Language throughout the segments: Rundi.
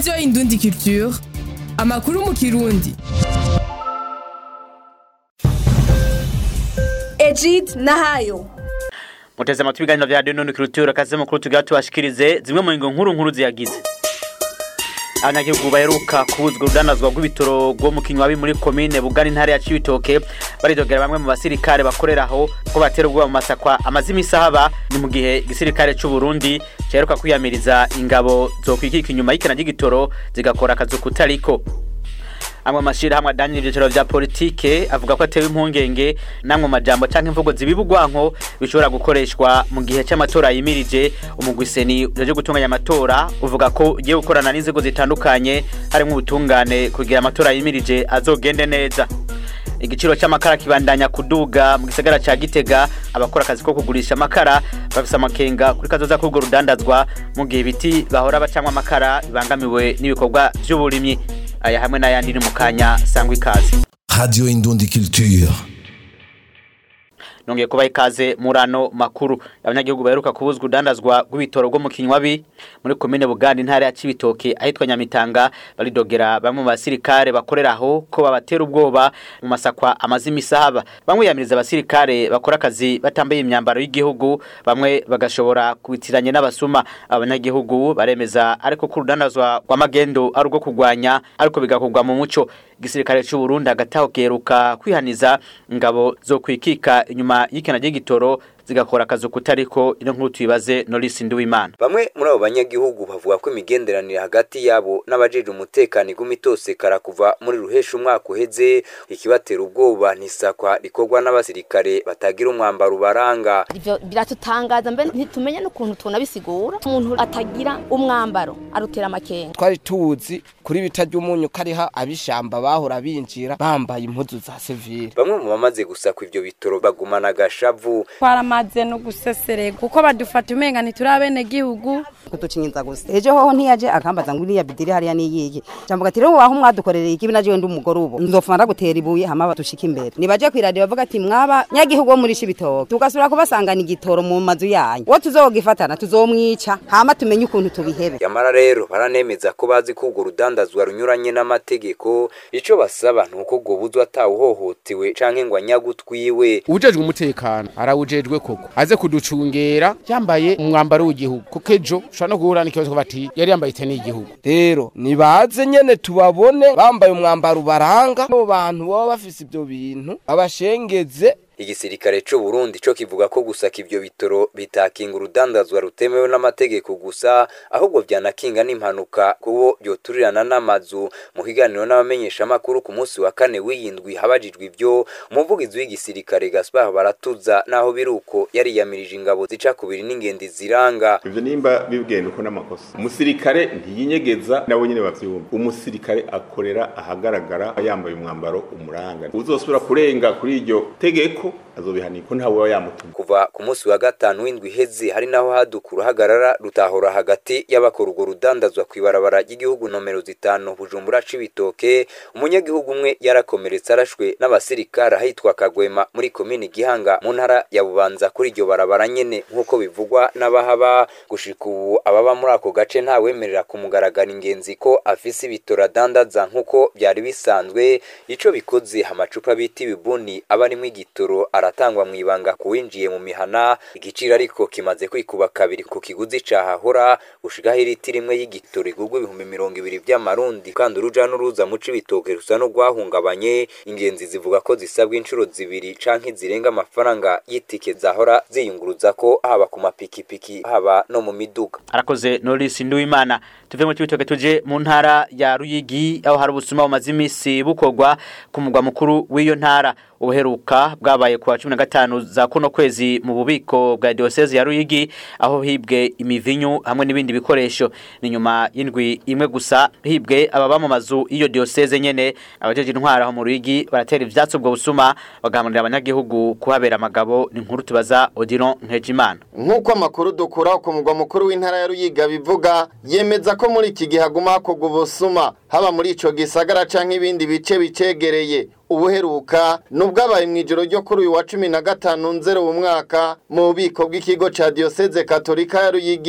radiyo indundi culture amakuru mu kirundi Ejid Nahayo muteze amatwi ibiganiro vya radiyo indundi culture akaze mukuru tugira tubashikirize zimwe mu ngingo nkuru nkuru ziyagize abanyagihugu baheruka kubuzwa urudandazwa rw'ibitoro rwo mu kinywabi muri komine bugana intara ya cibitoke baridogera bamwe mu basirikare bakorera aho ko batera ubwoba mu masakwa amaze imisi ahaba ni mu gihe igisirikare c'u Burundi caheruka kwiyamiriza ingabo zokwikika inyuma y'ikena ry'igitoro zigakora akazi kutariko amwe amashirahamwe adanira ivyicaro vya politike avuga ko atewe impungenge namwe majambo canke imvugo zibibugwanko bishobora gukoreshwa mu gihe c'amatora yimirije umugwiseni uje gutunganya amatora uvuga ko ugiye gukorana n'inzego zitandukanye harimwo ubutungane kugira amatora yimirije azogende neza igiciro c'amakara kibandanya kuduga mu gisagara ca Gitega abakora akazi ko kugurisha amakara bafise amakenga kuri kazoza k'urwo rudandazwa mu gihe ibiti bahora bacamwa amakara bibangamiwe n'ibikorwa vy'uburimyi aya hamwe n'ayandi ni mu kanya sangwa ikaze Radio Indundi Culture. nongeye kubaha ikaze muri ano makuru abanyagihugu baheruka kubuzwa urudandazwa rw'ibitoro rwo mu kinywabi muri komine buganda intara ya cibitoke ahitwa nyamitanga baridogera bamwe mu basirikare bakorera aho ko babatera ubwoba mu masakwa amaze imisi ahaba bamwe yamiriza abasirikare bakora akazi batambaye imyambaro y'igihugu bamwe bagashobora kubitiranya n'abasuma abanyagihugu baremeza ariko ko urudandazwa rw'amagendo ari urwo kurwanya ariko bigakorwa mu muco igisirikare c'u Burundi hagati aho giheruka kwihaniza ingabo zo kwikika inyuma y'ikena ry'igitoro zigakora akazi kutariko ino nkuru tuyibaze Norris Nduwimana Bamwe muri abo banyagihugu bavuga ko imigenderanire hagati yabo n'abajeje umutekano iguma itosekara kuva muri ruhesha umwaka uheze ikibatera ubwoba n'isakwa rikorwa n'abasirikare batagira umwambaro ubaranga ivyo biratutangaza mbe ntitumenye n'ukuntu tunabisigura umuntu atagira umwambaro arutera amakenga twari tuzi kuri bita ry'umunyu kariha abishamba bahora binjira bambaye impuzu za sivile bamwe mu bamaze gusakwa ivyo bitoro bagumana agashavu twaramaze no guseserega kuko badufata umenga ntiturabene gihugu kutucinyiza gusa ejo hoho ntiyaje akambaza ngo iriya bidiri hariya niyiki jambo gati rero waho mwadukorereye ikibi naje ndi umugore ubu nzofuma ndagutera ibuye hama badushika imbere nibaje kw'iradiyo bavuga ati mwaba nyagihugu wo muri shibitoke tugasubira kubasangana igitoro mu mazu yanyu uwo tuzogifatana tuzomwica hama tumenye ukuntu tubihebe yamara rero baranemeza ko bazi ko urwo rudandazwa runyuranye n'amategeko ico basaba ni uko ubwo buzwa atawuhohotewe canke ngo anyagutwiwe ujejwe umutekano arawujejwe koko aze kuducungera yambaye umwambaro w'igihugu kuko ejo ushobora no guhura n'ikibazo ko bati yari yambaye iteni y'igihugu rero nibaze nyene tubabone bambaye umwambaro ubaranga abo bantu baba bafise ivyo bintu babashengeze igisirikare c'u Burundi co kivuga ko gusaka ivyo bitoro bitakinga urudandazwa rutemewe n'amategeko gusa ahubwo vyanakinga n'impanuka kubo byoturirana n'amazu mu kiganiro n'abamenyesha makuru ku munsi wa kane w'iyindwi habajijwe ivyo umuvugizi w'igisirikare Gaspar Baratuza naho biruko yariyamirije ingabo zica kubiri n'ingendi ziranga ivyo nimba bibwenda uko n'amakosa umusirikare ntiyinyegeza nabo nyene bavyumva umusirikare akorera ahagaragara yambaye umwambaro umuranga uzosubira kurenga kuri iryo tegeko azobihanirwa ko ntawe yamutuma kuva ku munsi wa gatanu w'indwi iheze hari naho hadukura hagarara rutahora hagati y'abakora urwo rudandazwa kw'ibarabara ry'igihugu nomero zitanu bujumbura c'ibitoke umunyagihugu umwe yarakomeretse arashwe n'abasirikare ahitwa kagwema muri komini gihanga mu ntara ya bubanza kuri iryo barabara nyene nk'uko bivugwa n'abahaba gushika ubu ababa muri ako gace ntawemerera kumugaragara ingenzi ko afise ibitora adandaza nk'uko byari bisanzwe ico bikoze amacupa bita ibibuni aba arimwo igitoro aratangwa mu ibanga kuwinjiye mu mihana igiciro ariko kimaze kwikuba kabiri ku kiguzi cahahora gushikaho iriti rimwe y'igitoro igurwa ibihumbi mirongo ibiri vy'amarundi kandi uruja n'uruza mu cibitoke rusa n'urwahungabanye ingenzi zivuga ko zisabwa inshuro zibiri canke zirenga amafaranga y'itike zahora ziyunguruza ko haba ku mapikipiki haba no mu miduga arakoze Norris Nduwimana tuve mu cibitoke tuje mu ntara ya Ruyigi aho hari ubusuma bumaze imisi bukorwa ku mugwa mukuru w'iyo ntara ubuheruka bwabaye kuwa 15 za kuno kwezi mu bubiko bwa diocese ya Ruyigi aho hibwe imivinyu hamwe n'ibindi bikoresho ni nyuma y'indwi imwe gusa hibwe ababa mu mazu iyo diocese nyene abajeje intwara aho mu Ruyigi baratera ivyatsi ubwo busuma bagahamurira abanyagihugu kuhabera amagabo ni nkuru tubaza Odilon Nkejimana nk'uko amakuru dukura ku mugwa mukuru w'intara ya Ruyiga bivuga yemeza ko muri iki gihe haguma hakorwa ubusuma haba muri ico gisagara canke ibindi bice bicegereye ubuheruka nubwabaye mu ijoro ryo kuri uyu wa cumi na gatanu nzero mu mwaka mu bubiko bw'ikigo ca diyoseze katolika ya ruyigi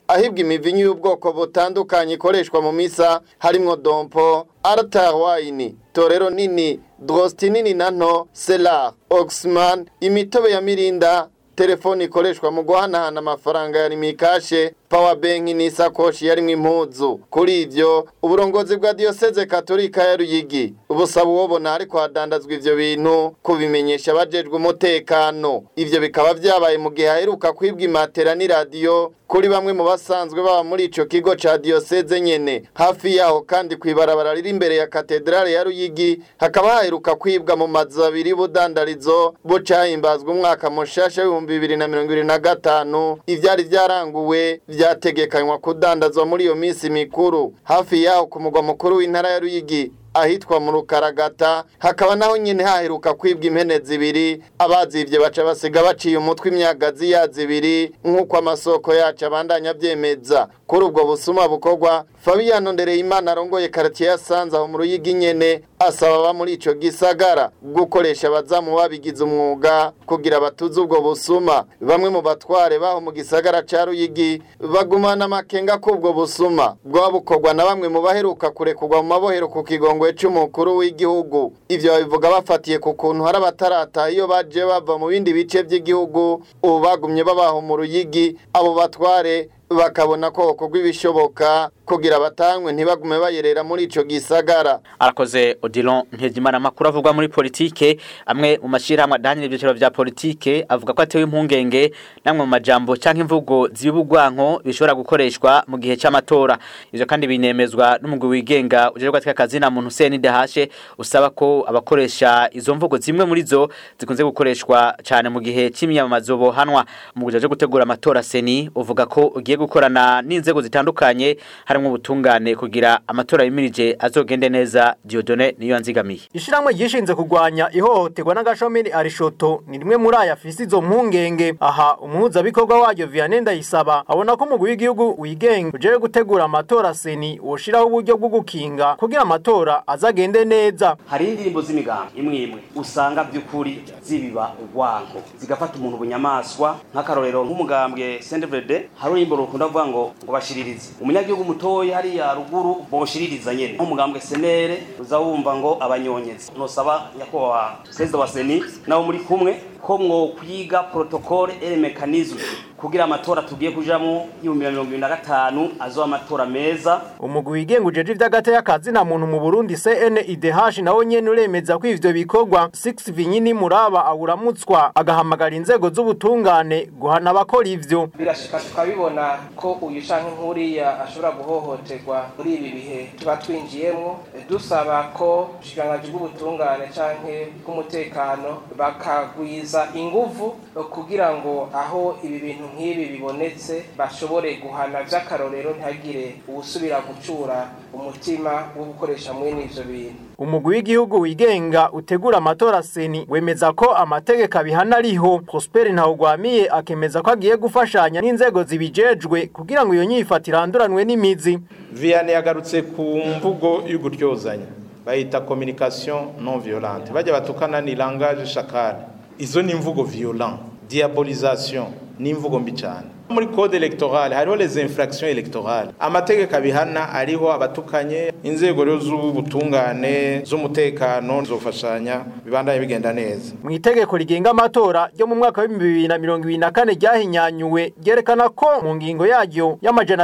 ahibwa imivinyu y'ubwoko butandukanye ikoreshwa mu misa harimwo dompo altar wine torero nini drosti nini na nto selar oxman imitobe ya mirinda telefoni ikoreshwa mu guhanahana amafaranga ya rimikashe power bank n'isakoshi yarimwo impuzu kuri ivyo uburongozi bwa diocese katolika ya Ruyigi ubusaba ubona ariko hadandazwa ivyo bintu kubimenyesha abajejwe umutekano ivyo bikaba vyabaye mu gihe haheruka kwibwa imatera n'iradiyo kuri bamwe mu basanzwe baba muri ico kigo ca diocese nyene hafi yaho kandi kwibarabara riri imbere ya katedrale ya Ruyigi hakaba haheruka kwibwa mu mazu abiri budandarizo bucahimbazwa umwaka mushasha w'ibihumbi bibiri na mirongo ibiri na gatanu ivyari vyaranguwe vyategekanywa kudandazwa muri iyo minsi mikuru hafi yaho ku mugwa mukuru w'intara ya Ruyigi ahitwa mu rukaragata hakaba naho nyine haheruka kwibwa impene zibiri abazivye baca basiga baciye umutwe imyagazi yazo ibiri nk'uko amasoko yacu abandanya avyemeza kuri ubwo busuma bukorwa Fabiano Ndereyimana arongoye quartier ya Sanza aho mu Ruyigi nyene asaba aba muri ico gisagara gukoresha abazamu babigize umwuga kugira batuze ubwo busuma bamwe mu batware baho mu gisagara ca Ruyigi bagumana amakenga k'ubwo busuma bwaba bukorwa na bamwe mu baheruka kurekurwa mu mabohero ku kigongwe c'umukuru w'igihugu ivyo babivuga bafatiye ku kuntu hari abatarataha iyo baje bava mu bindi bice vy'igihugu ubu bagumye babaho mu Ruyigi abo batware bakabona ko hokorwa ibishoboka kugira batangwe ntibagume bayerera muri ico gisagara arakoze Odilon Nkejimana amakuru avugwa muri politike amwe mu mashirahamwe adahanye ibyiciro vya politike avuga ko atewe impungenge namwe mu majambo canke imvugo zibugwanko bishobora gukoreshwa mu gihe c'amatora ivyo kandi binemezwa n'umugwi wigenga uje gwatika kazi na muntu Hussein Dahashe usaba ko abakoresha izo mvugo zimwe muri zo zikunze gukoreshwa cyane mu gihe c'imyamamazo bohanwa mu gujaje gutegura amatora seni uvuga ko ugiye gukorana n'inzego zitandukanye harimo ubutungane kugira amatora yimirije azogende neza Diodone niyo nzigamiye Ishiramwe gishinze kugwanya ihohoterwa n'agashomeri arishoto ni rimwe muri aya afise izo mpungenge aha umuhuza bikorwa waryo Vianney Ndayisaba abona ko umugwi w'igihugu wigenga uje gutegura amatora seni woshiraho uburyo bwo gukinga kugira amatora azagende neza hari indirimbo z'imigambi imwe imwe usanga by'ukuri zibiba urwango zigafata umuntu bunyamaswa nk'akarorero nk'umugambwe Sendevede hari urimbo rukunda kuvuga ngo ngo bashiririze umunyagihugu mutoya hariya ruguru boshiririza nyene nk'umugambwe senere uza wumva ngo abanyonyezi nosaba nyakubahwa perezida wa seni nawe muri kumwe ko mwokwiga protocole et mechanisme kugira amatora tugiye kujamo y'ibihumbi mirongo ibiri na gatanu azoba amatora meza umugwi wigenga ujeje ivy'agati y'akazi na muntu mu Burundi CNIDH nawo nyene uremeza ko ivyo bikorwa 6 vinyini muraba awuramutswa agahamagara inzego z'ubutungane guhana abakora ivyo birashika tukabibona ko uyu canke nkuriya ashobora guhohoterwa muri ibi bihe tuba twinjiyemwo dusaba ko ubushikiranganji bw'ubutungane canke bw'umutekano bakagwiza inguvu kugira ngo aho ibi bintu nk'ibi bibonetse bashobore guhana vy'akarorero ntihagire uwusubira gucura umutima wo gukoresha mwene ivyo bintu umugwi w'igihugu wigenga utegura amatora seni wemeza ko amategeko abihana ariho Prosper Ntawugwamiye akemeza ko agiye gufashanya n'inzego zibijejwe kugira ngo iyo nyifatire iranduranwe n'imizi Vianney yagarutse ku mvugo y'uguryozanya bayita communication non violente bajya batukana ni langage chakale izo ni imvugo violent diabolisation ni imvugo mbi cyane muri code electorale hariho les infractions electorale amategeko abihana ariho abatukanye inzego rero z'ubutungane z'umutekano zofashanya bibandanye bigenda neza mu itegeko rigenga amatora ryo mu mwaka wa 2024 ryahinyanyuwe ryerekana ko mu ngingo yaryo y'amajana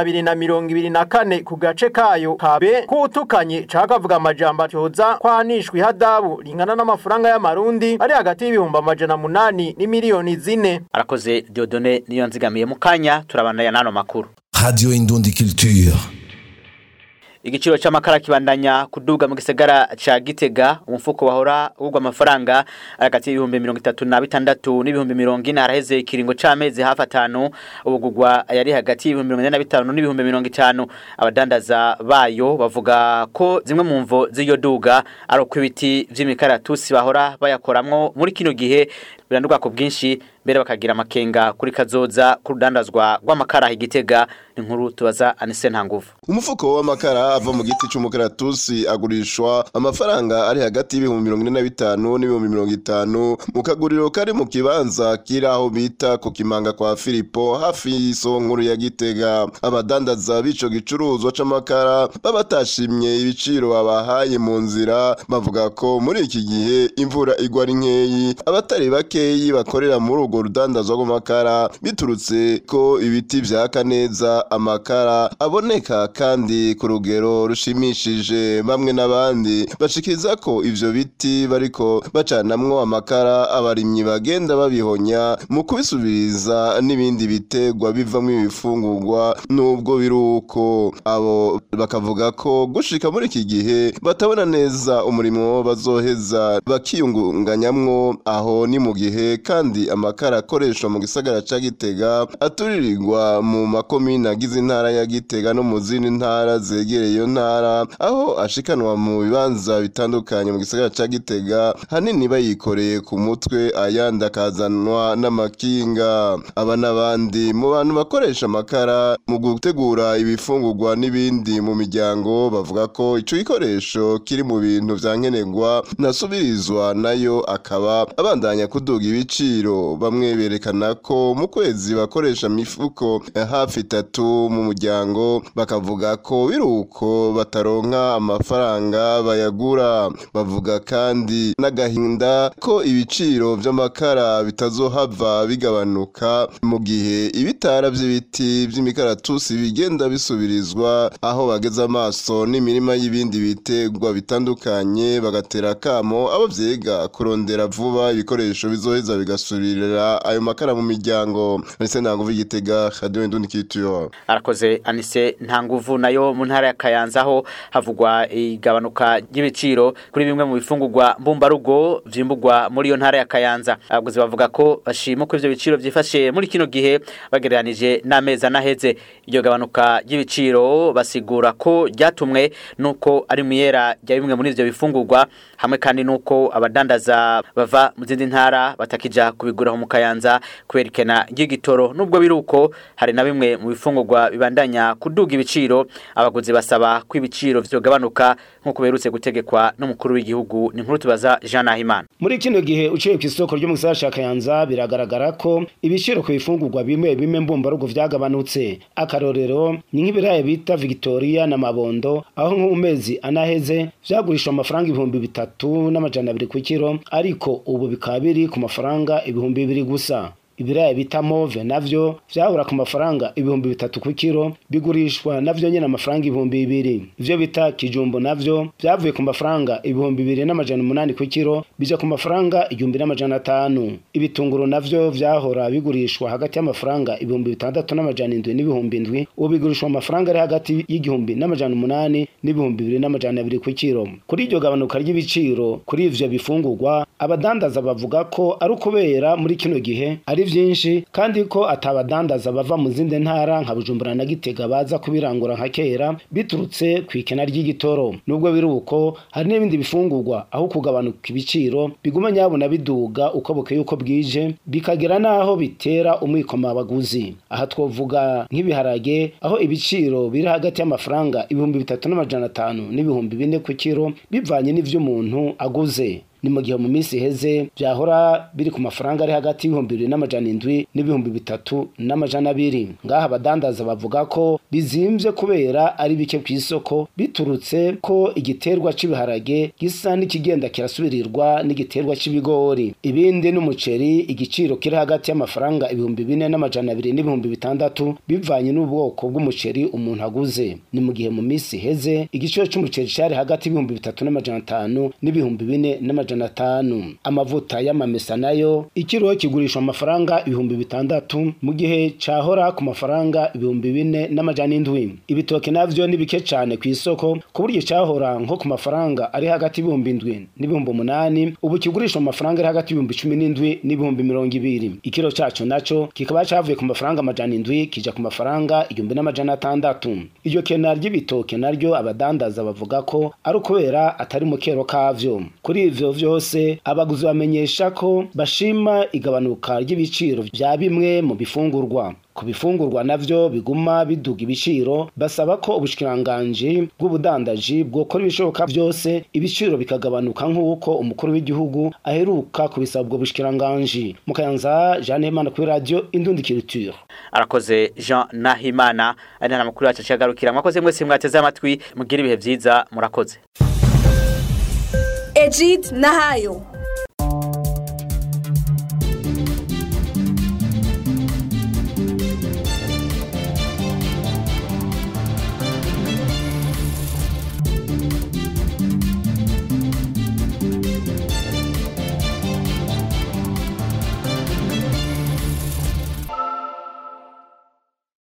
224 ku gace kayo kabe kutukanye cakavuga amajambo atyoza kwanishwa ihadabu ringana n'amafaranga y'amarundi ari hagati y'ibihumbi amajana munani n'imiliyoni zine arakoze Diodone niyo nzigamiye mu kanya turabandanya nano makuru Radio Indundi Culture. igiciro c'amakara kibandanya kuduga mu gisagara ca Gitega umufuko wahora ugwa amafaranga hagati y'ibihumbi 36 n'ibihumbi 40 araheze ikiringo c'amezi hafi atanu ubugugwa yari hagati y'ibihumbi 45 n'ibihumbi 50 abadandaza bayo bavuga ko zimwe mu mvo z'iyo duga ari uko ibiti vy'imikaratusi bahora bayakoramwo muri kino gihe biranduka ku bwinshi mbere bakagira amakenga kuri kazoza ku rudandazwa rw'amakara igitega inkuru tubaza Anise Ntanguvu umufuko w'amakara ava mu giti cy'umukaratusi agurishwa amafaranga ari hagati y'ibihumbi mirongo ine na bitanu n'ibihumbi mirongo itanu mu kaguriro kari mu kibanza kiri aho bita ku kimanga kwa filipo hafi y'isoko nkuru ya gitega abadandaza b'ico gicuruzwa c'amakara baba batashimye ibiciro babahaye mu nzira bavuga ko muri iki gihe imvura igwa ari nkeyi abatari bakeyi bakorera muri urwo rudandazwa rw'amakara biturutse ko ibiti vyaka neza amakara aboneka kandi ku rugero rushimishije bamwe n'abandi bashikiriza ko ivyo biti bariko bacanamwo amakara abarimyi bagenda babihonya mu kubisubiriza n'ibindi bitegwa bivamwo ibifungurwa nubwo biruko abo bakavuga ko gushika muri iki gihe batabona neza umurimo bazoheza bakiyungunganyamwo aho ni mu gihe kandi amakara akoreshwa mu gisagara ca Gitega aturirirwa mu makomine agize intara ya Gitega no mu zindi ntara zegereye iyo ntara aho ashikanwa mu bibanza bitandukanye mu gisagara ca Gitega hanini bayikoreye ku mutwe ayandi akazanwa n'amakinga aba n'abandi mu bantu bakoresha amakara mu gutegura ibifungurwa n'ibindi mu miryango bavuga ko ico gikoresho kiri mu bintu vyankenerwa nasubirizwa nayo akaba abandanya kuduga ibiciro bamwe berekana ko mu kwezi bakoresha mifuko hafi itatu mu muryango bakavuga ko biruko bataronka amafaranga bayagura bavuga kandi n'agahinda ko ibiciro vy'amakara bitazohava bigabanuka mu gihe ibitara vy'ibiti vy'imikaratusi bigenda bisubirizwa aho bageze amaso n'imirima y'ibindi bitegwa bitandukanye bagatera kamo abo vyiga kurondera vuba ibikoresho bizoheza bigasubirira ayo makara mu miryango ndetse ntanguvu igitega radio indundi kituyo arakoze Anise Ntanguvu nayo mu ntara ya Kayanza aho havugwa igabanuka ry'ibiciro kuri bimwe mu bifungurwa mbumbarugo vyimbugwa muri iyo ntara ya Kayanza abaguzi bavuga ko bashima ko ivyo biciro vyifashe muri kino gihe bagereranije n'amezi anaheze iryo gabanuka ry'ibiciro basigura ko ryatumwe nuko ari muyera rya bimwe muri ivyo bifungurwa hamwe kandi nuko abadandaza bava mu zindi ntara batakija kubigura mu Kayanza kwerekana ry'igitoro nubwo biruko hari na bimwe mu bifungurwa bibandanya kuduga ibiciro abaguzi basaba ko ibiciro vyogabanuka nkuko berutse gutegekwa n'umukuru w'igihugu ni nkuru tubaza Jean Nahimana muri kino gihe uciye ku isoko ryo mu gisagara ca Kayanza biragaragara ko ibiciro ku bifungurwa bimwe bimwe mbumbarugo vyagabanutse akarorero ni nk'ibirayi bita Victoria na Mabondo aho nko mu mezi anaheze vyagurishwa amafaranga ibihumbi bitatu n'amajana abiri ku kiro ariko ubu bikaba biri ku mafaranga ibihumbi bibiri gusa ibiraya bita move navyo vyahura ku mafaranga ibihumbi bitatu ku kiro bigurishwa navyo nyene amafaranga ibihumbi bibiri ivyo bita kijumbo navyo vyavuye ku mafaranga ibihumbi bibiri n'amajana umunani ku kiro bija ku mafaranga igihumbi n'amajana atanu ibitunguru navyo vyahora bigurishwa hagati y'amafaranga ibihumbi bitandatu n'amajana indwi n'ibihumbi indwi ubu bigurishwa amafaranga ari hagati y'igihumbi n'amajana umunani n'ibihumbi bibiri n'amajana abiri ku kiro kuri iryo gabanuka ry'ibiciro kuri ivyo bifungurwa abadandaza bavuga ko ari ukubera muri kino gihe ari vyinshi kandi ko atabadandaza bava mu zindi ntara nka Bujumbura na Gitega baza kubirangura nka kera biturutse ku ikena ry'igitoro nubwo biri uko hari n'ibindi bifungurwa aho kugabanuka ibiciro biguma nyabona biduga uko bukeye uko bwije bikagera naho bitera umwikoma abaguzi aha twovuga nk'ibiharage aho ibiciro biri hagati y'amafaranga ibihumbi bitatu n'amajana atanu n'ibihumbi bine ku kiro bivanye n'ivyo umuntu aguze ni mu gihe mu minsi iheze byahora biri ku mafaranga ari hagati y'ibihumbi bibiri n'amajana indwi n'ibihumbi bitatu n'amajana abiri ngaha abadandaza bavuga ko bizimvye kubera ari bike ku isoko biturutse ko igiterwa c'ibiharage gisa n'ikigenda kirasubirirwa n'igiterwa c'ibigori ibindi n'umuceri igiciro kiri hagati y'amafaranga ibihumbi bine n'amajana abiri n'ibihumbi bitandatu bivanye n'ubwoko bw'umuceri umuntu aguze ni mu gihe mu minsi iheze igiciro c'umuceri cari hagati y'ibihumbi bitatu n'amajana atanu n'ibihumbi bine n'amajana amajana atanu amavuta y'amamesa nayo ikiro kigurishwa amafaranga ibihumbi bitandatu mu gihe cahora ku mafaranga ibihumbi bine n'amajana indwi ibitoke navyo ni bike cane ku isoko ku buryo cahora nko ku mafaranga ari hagati y'ibihumbi indwi n'ibihumbi umunani ubu kigurishwa amafaranga ari hagati y'ibihumbi cumi n'indwi n'ibihumbi mirongo ibiri ikiro caco naco kikaba cavuye ku mafaranga amajana indwi kija ku mafaranga igihumbi n'amajana atandatu iryo kena ry'ibitoke naryo abadandaza bavuga ko ari ukubera atari mu kero kavyo kuri ivyo vyo vyose abaguzi bamenyesha ko bashima igabanuka ry'ibiciro vya bimwe mu bifungurwa ku bifungurwa navyo biguma biduga ibiciro basaba ko ubushikiranganji bw'ubudandaji bwokora ibishoboka vyose ibiciro bikagabanuka nk'uko umukuru w'igihugu aheruka kubisaba ubwo bushikiranganji mukayanza Jeanne Imana kuri radio Indundi Culture arakoze Jean Nahimana ari nta makuru yacu agarukira mwakoze mwese mwateze amatwi mugira ibihe vyiza murakoze Ejid Nahayo